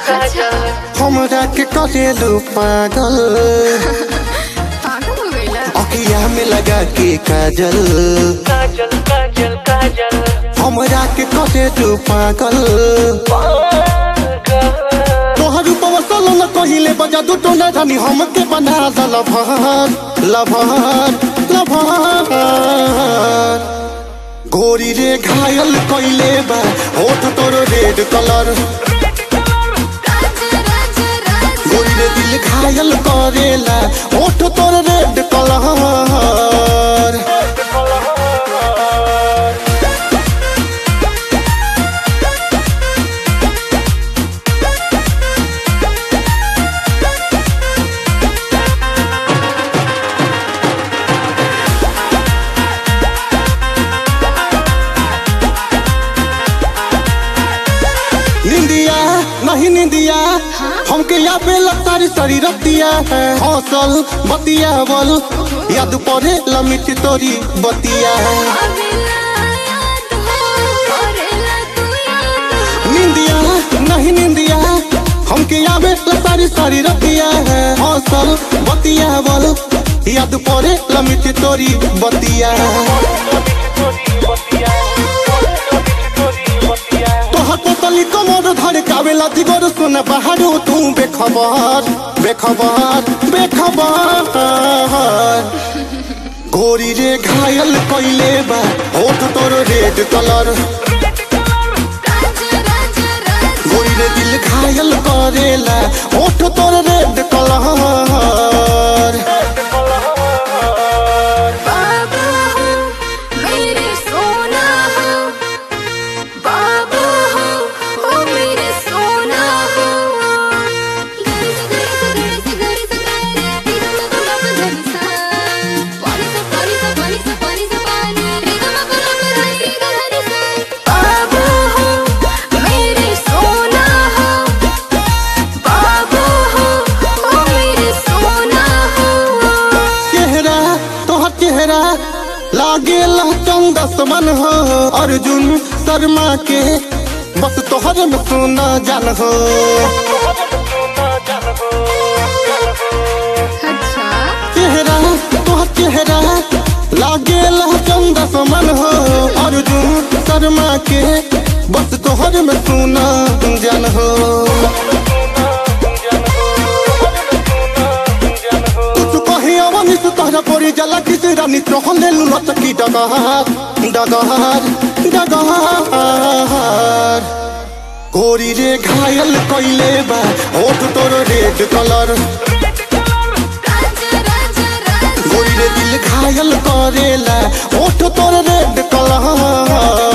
काजल हमरा के करेलू पागल पागल हो गईला अखिया में लगा के काजल काजल काजल काजल हमरा के करेलू पागल तोहर रूपवा सलो न कहिले बजा दू टोना रानी हमके बना द लभर लभर लभर गोरी रे घायल कइले बा होठ तोर रेड कलर राजा राजा राजा गोरी रे दिल घायल करेला होठ तोर रेड कलर निंदिया नहीं निंदिया हमके या पे सारी सारी रतिया है हौसल बतिया बल याद पड़े लमिट तोरी बतिया अबेला याद हो करेला तू याद निंदिया नहीं निंदिया हमके या पे सारी सारी रतिया है हौसल बतिया बल याद पड़े लमिट तोरी बतिया तोहर पोतली कमर धर कावेला दिगोर सुन बहारो तू बेखबर बेखबर बेखबर गोरी रे घायल कइले बा होठ तोर रेड कलर राजा राजा राजा गोरी रे दिल घायल करेला होठ तोर रेड कलर बाबा हो मेरे सोना हो बाबा हो ओ मेरे सोना हो गरी से गरी से गरी से गरी से गरी रे ग म प ध नि सा पानी सा पानी सा पानी सा पानी रे ग म प ध नि रे ग ध नि सा बाबा हो मेरे सोना हो बाबा हो ओ मेरे सोना हो चेहरा तोहर चेहरा लागे चंदस मन हो अर्जुन शर्मा के बस तोहर में सुना जान हो अच्छा चेहरा तोहर चेहरा लागे चंदस मन हो अर्जुन शर्मा के बस तोहर में सुना जान हो कुछ कहे अवनी से तोहरा पड़ी जला किस रानी तोहले लुलत की डगहार डगहार डगहार गोरी रे घायल कइले बा होठ तोर रेड कलर राजा राजा राजा गोरी रे दिल घायल करेला होठ तोर रेड कलर